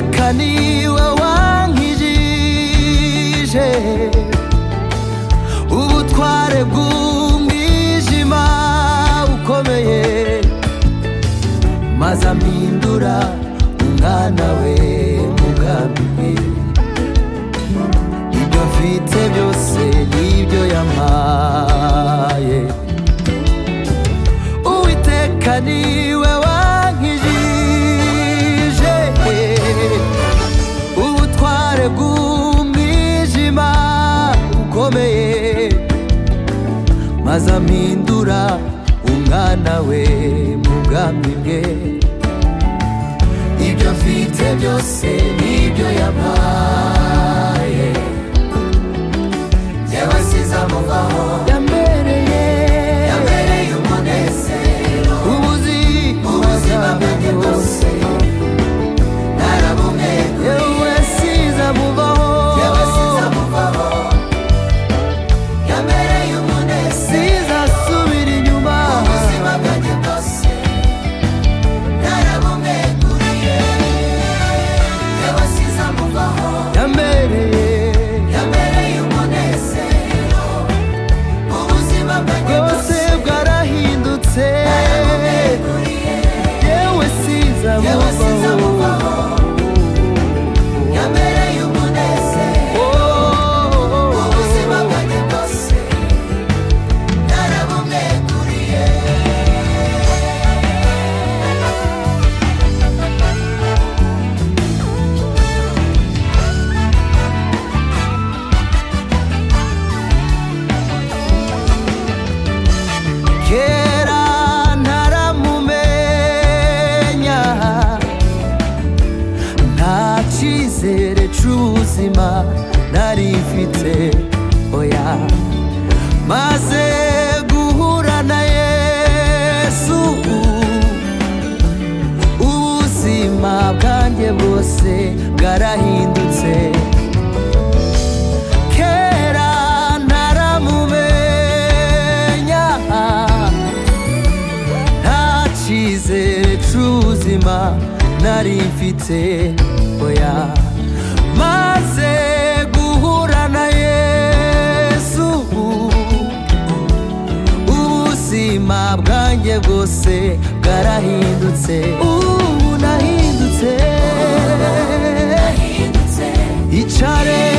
unaniwe wankijije ubutware bw'umwijima ukomeye maze ampindura umwana we mu bwami bwe ibyo afite byose n'ibyo yampaye uwiteka niwe wankijije ubutware bw'umwijima ukomeye maze ampindura umwana we mu bwami bwe ibyo afite byose n'ibyo yabaye yabasize amuvaho yambereye yambereye umunezero ubuzi ubuzima bwanjye bwose narabumweguye yewe size amuvaho yabasize amuvaho yambereye umunezero size asubira inyuma ubuzima bwanjye bwose narabumweguriye yabasize amuvaho yambereye yambereye umunezero ubuzima bwanjye bwose bwarahindutse yewe siza amuvaho yambereye umunezero ubuzima bwanjye bwose narabumweguriye kera ntaramumenya nta cyizere cy'ubuzima nari mfite oya maze guhura na yesu ubuzima bwanjye bwose bwarahindutse kera ntaramumenya nta cyizere cy'ubuzima nari mfite oya maze guhura na yesu ubuzima bwanjye bwose bwarahindutse ubu nahindutse icare